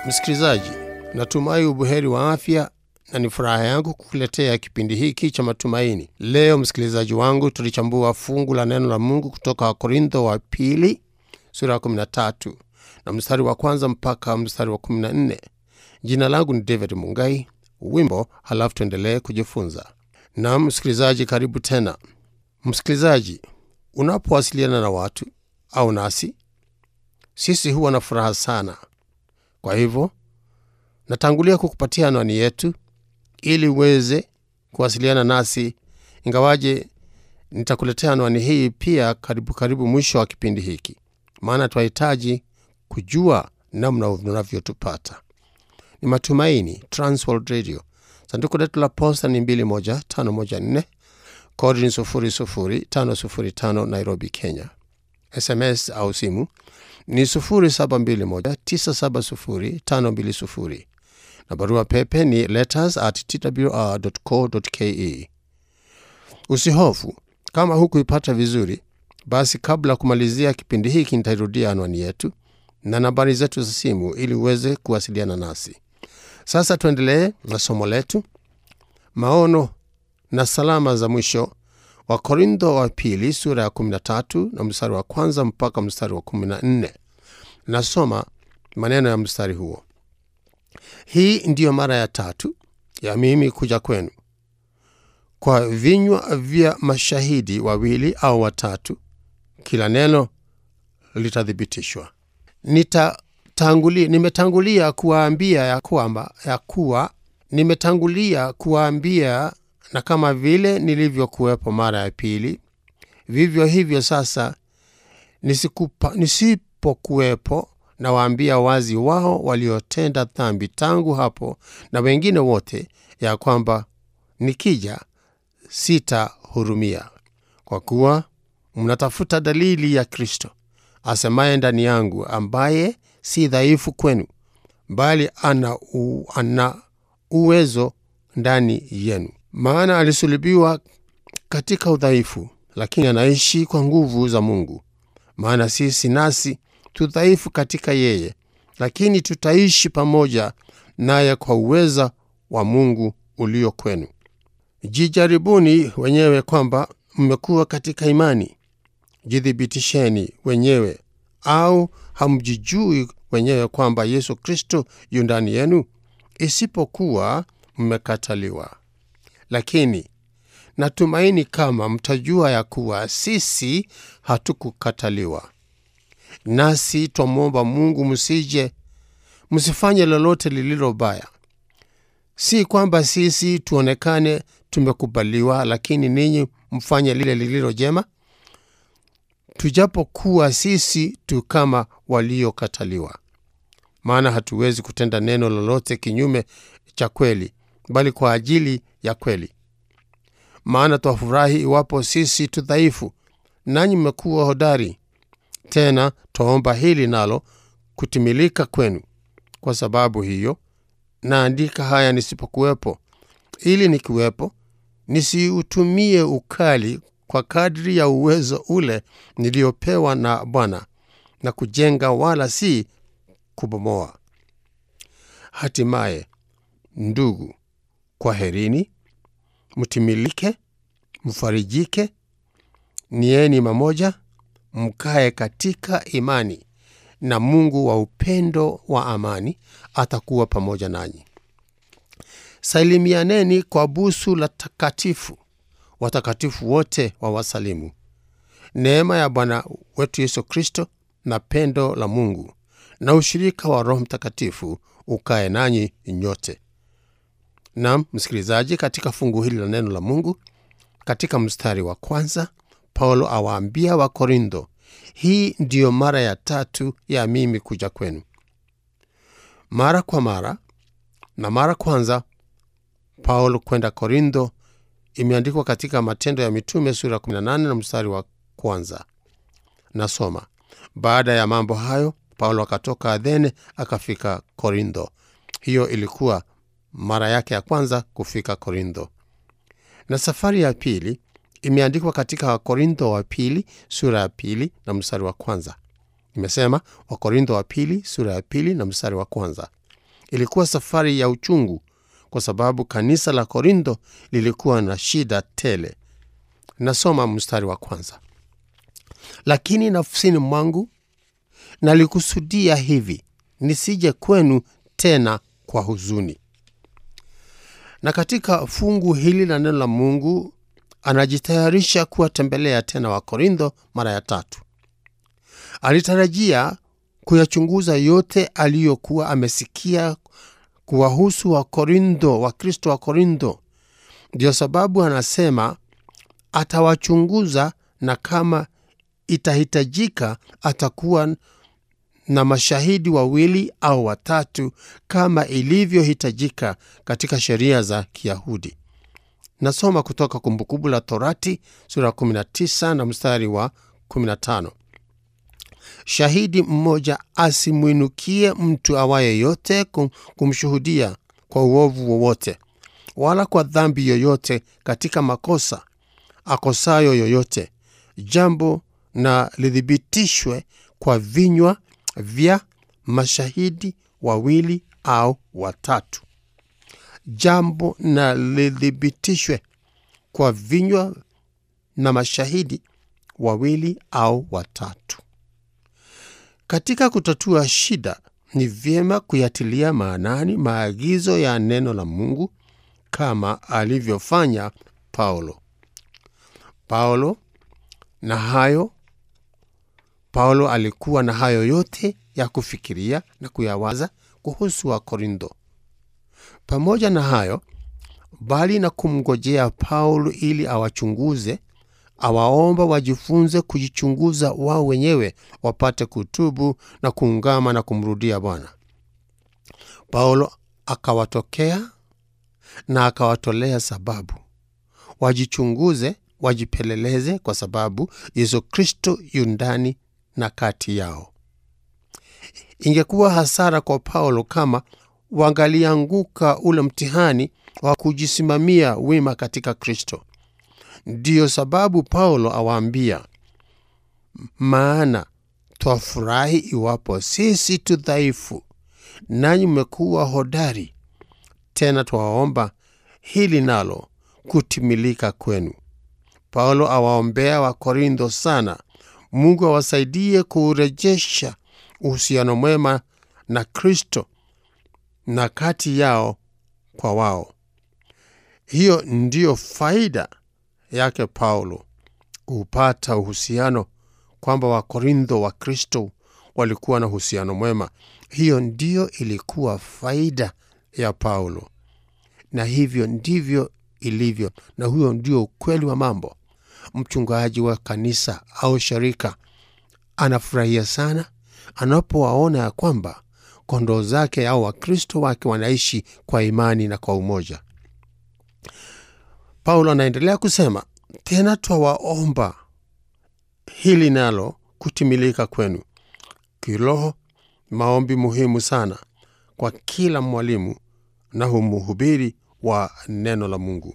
Msikilizaji, natumai ubuheri wa afya na ni furaha yangu kukuletea kipindi hiki cha matumaini. Leo msikilizaji wangu, tulichambua fungu la neno la Mungu kutoka Wakorintho wa pili sura ya 13 na mstari wa kwanza mpaka mstari wa 14. Jina langu ni David Mungai. Wimbo halafu tuendelee kujifunza. Naam msikilizaji, karibu tena. Msikilizaji, unapowasiliana na watu au nasi, sisi huwa na furaha sana. Kwa hivyo natangulia kukupatia anwani yetu ili uweze kuwasiliana nasi, ingawaje nitakuletea anwani hii pia karibu karibu mwisho wa kipindi hiki, maana tunahitaji kujua namna unavyotupata. Ni Matumaini Transworld Radio, sanduku letu la posta ni 21514 kodi ni 00505 Nairobi, Kenya. SMS au simu ni 0721970520 na barua pepe ni letters at twr.co.ke. Usihofu kama hukuipata vizuri, basi kabla ya kumalizia kipindi hiki nitairudia anwani yetu na nambari zetu za simu ili uweze kuwasiliana nasi. Sasa tuendelee na somo letu, maono na salama za mwisho wa Korintho wa pili sura ya 13 na mstari wa kwanza mpaka mstari wa 14. Nasoma maneno ya mstari huo. Hii ndiyo mara ya tatu ya mimi kuja kwenu. Kwa vinywa vya mashahidi wawili au watatu, kila neno litathibitishwa. Nitatangulia, nimetangulia kuwaambia ya kwamba ya kuwa nimetangulia kuwaambia na kama vile nilivyokuwepo mara ya pili, vivyo hivyo sasa nisikupa, nisipokuwepo nawaambia wazi wao waliotenda dhambi tangu hapo na wengine wote, ya kwamba nikija sitahurumia, kwa kuwa mnatafuta dalili ya Kristo asemaye ndani yangu, ambaye si dhaifu kwenu, bali ana, u, ana uwezo ndani yenu. Maana alisulubiwa katika udhaifu, lakini anaishi kwa nguvu za Mungu. Maana sisi nasi tudhaifu katika yeye, lakini tutaishi pamoja naye kwa uweza wa Mungu ulio kwenu. Jijaribuni wenyewe kwamba mmekuwa katika imani. Jithibitisheni wenyewe, au hamjijui wenyewe kwamba Yesu Kristo yu ndani yenu, isipokuwa mmekataliwa. Lakini natumaini kama mtajua ya kuwa sisi hatukukataliwa. Nasi twamwomba Mungu msije msifanye lolote lililo baya, si kwamba sisi tuonekane tumekubaliwa, lakini ninyi mfanye lile lililo jema, tujapokuwa sisi tu kama waliokataliwa. Maana hatuwezi kutenda neno lolote kinyume cha kweli, bali kwa ajili ya kweli. Maana twafurahi iwapo sisi tu dhaifu, nanyi mmekuwa hodari. Tena twaomba hili nalo kutimilika kwenu. Kwa sababu hiyo naandika haya nisipokuwepo, ili nikiwepo nisiutumie ukali kwa kadri ya uwezo ule niliyopewa na Bwana, na kujenga wala si kubomoa. Hatimaye ndugu, kwaherini, mtimilike, mfarijike, nieni mamoja, mkae katika imani, na Mungu wa upendo wa amani atakuwa pamoja nanyi. Salimianeni kwa busu la takatifu. Watakatifu wote wawasalimu. Neema ya Bwana wetu Yesu Kristo na pendo la Mungu na ushirika wa Roho Mtakatifu ukae nanyi nyote. Nam msikilizaji, katika fungu hili la neno la Mungu, katika mstari wa kwanza, Paulo awaambia Wakorintho, hii ndiyo mara ya tatu ya mimi kuja kwenu. Mara kwa mara na mara kwanza Paulo kwenda Korintho imeandikwa katika Matendo ya Mitume sura 18 na mstari wa kwanza. Nasoma: baada ya mambo hayo Paulo akatoka Athene akafika Korintho. Hiyo ilikuwa mara yake ya kwanza kufika Korintho. Na safari ya pili imeandikwa katika Wakorintho wa pili sura ya pili na mstari wa kwanza. Imesema Wakorintho wa pili sura ya pili na mstari wa kwanza. ilikuwa safari ya uchungu kwa sababu kanisa la Korintho lilikuwa na shida tele. Nasoma mstari wa kwanza: lakini nafsini mwangu nalikusudia hivi, nisije kwenu tena kwa huzuni. Na katika fungu hili la neno la Mungu anajitayarisha kuwatembelea tena Wakorintho mara ya tatu. Alitarajia kuyachunguza yote aliyokuwa amesikia kuwahusu Wakorintho, Wakristo wa Korintho. Ndio sababu anasema atawachunguza, na kama itahitajika atakuwa na mashahidi wawili au watatu, kama ilivyohitajika katika sheria za Kiyahudi. Nasoma kutoka Kumbukumbu la Torati sura 19 na mstari wa 15. Shahidi mmoja asimwinukie mtu awaye yote kumshuhudia kwa uovu wowote, wala kwa dhambi yoyote katika makosa akosayo yoyote, jambo na lithibitishwe kwa vinywa vya mashahidi wawili au watatu. Jambo na lithibitishwe kwa vinywa na mashahidi wawili au watatu. Katika kutatua shida, ni vyema kuyatilia maanani maagizo ya neno la Mungu kama alivyofanya Paulo. Paulo na hayo Paulo alikuwa na hayo yote ya kufikiria na kuyawaza kuhusu Wakorintho. Pamoja na hayo, bali na kumngojea Paulo ili awachunguze, awaomba wajifunze kujichunguza wao wenyewe, wapate kutubu na kuungama na kumrudia Bwana. Paulo akawatokea na akawatolea sababu wajichunguze, wajipeleleze, kwa sababu Yesu Kristo yu ndani na kati yao. Ingekuwa hasara kwa Paulo kama wangalianguka ule mtihani wa kujisimamia wima katika Kristo. Ndiyo sababu Paulo awaambia, maana twafurahi iwapo sisi tu dhaifu, nanyi mmekuwa hodari; tena twawaomba hili nalo kutimilika kwenu. Paulo awaombea Wakorintho sana Mungu awasaidie kuurejesha uhusiano mwema na Kristo na kati yao kwa wao. Hiyo ndiyo faida yake Paulo, kuupata uhusiano, kwamba Wakorintho wa Kristo walikuwa na uhusiano mwema. Hiyo ndiyo ilikuwa faida ya Paulo, na hivyo ndivyo ilivyo, na huyo ndio ukweli wa mambo. Mchungaji wa kanisa au sharika anafurahia sana anapowaona ya kwamba kondoo zake au Wakristo wake wanaishi kwa imani na kwa umoja. Paulo anaendelea kusema tena, twawaomba hili nalo kutimilika kwenu kiroho. Maombi muhimu sana kwa kila mwalimu na mhubiri wa neno la Mungu.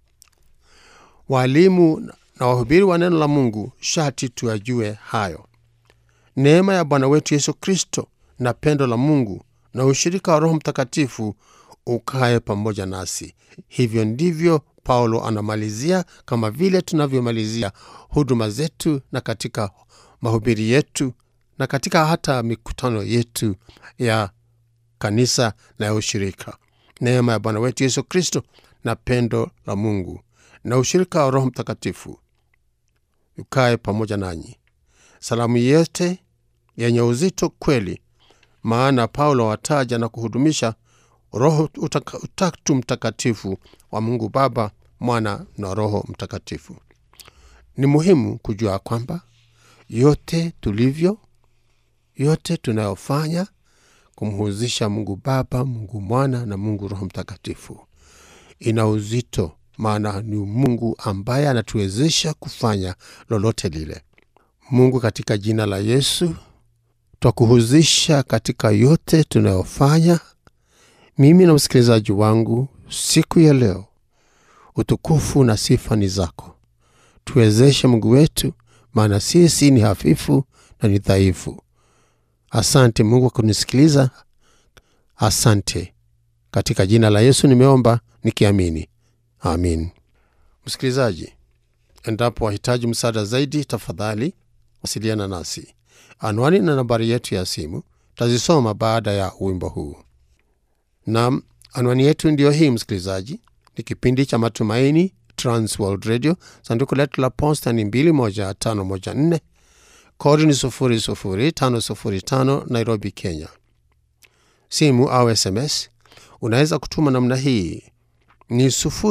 Waalimu na wahubiri wa neno la Mungu shati tuyajue hayo. Neema ya Bwana wetu Yesu Kristo na pendo la Mungu na ushirika wa Roho Mtakatifu ukaye pamoja nasi. Hivyo ndivyo Paulo anamalizia, kama vile tunavyomalizia huduma zetu na katika mahubiri yetu na katika hata mikutano yetu ya kanisa na ya ushirika. Neema ya Bwana wetu Yesu Kristo na pendo la Mungu na ushirika wa Roho Mtakatifu ukae pamoja nanyi. Salamu yote yenye uzito kweli, maana Paulo wataja na kuhudumisha Roho Utatu Mtakatifu wa Mungu Baba, Mwana na Roho Mtakatifu. Ni muhimu kujua kwamba yote tulivyo, yote tunayofanya kumhuzisha Mungu Baba, Mungu Mwana na Mungu Roho Mtakatifu ina uzito, maana ni Mungu ambaye anatuwezesha kufanya lolote lile. Mungu, katika jina la Yesu twakuhuzisha katika yote tunayofanya, mimi na msikilizaji wangu siku ya leo. Utukufu na sifa ni zako, tuwezeshe Mungu wetu, maana sisi ni hafifu na ni dhaifu. Asante Mungu kwa kunisikiliza. Asante. Katika jina la Yesu nimeomba nikiamini, amin. Msikilizaji, endapo wahitaji msaada zaidi, tafadhali wasiliana nasi. Anwani na nambari yetu ya simu tazisoma baada ya wimbo huu. Nam, anwani yetu ndiyo hii msikilizaji, ni kipindi cha Matumaini, Transworld Radio. Sanduku letu la posta ni 21514 kodi ni 00505 Nairobi, Kenya. Simu au SMS unaweza kutuma namna hii ni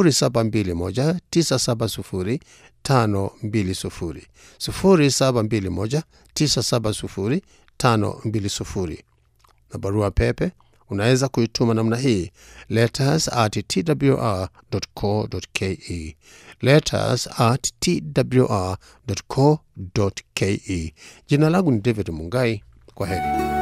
0721970520 0721970520 na barua pepe unaweza kuituma namna hii letters at twr.co.ke letters at twr.co.ke. Jina langu ni David Mungai. Kwa heri.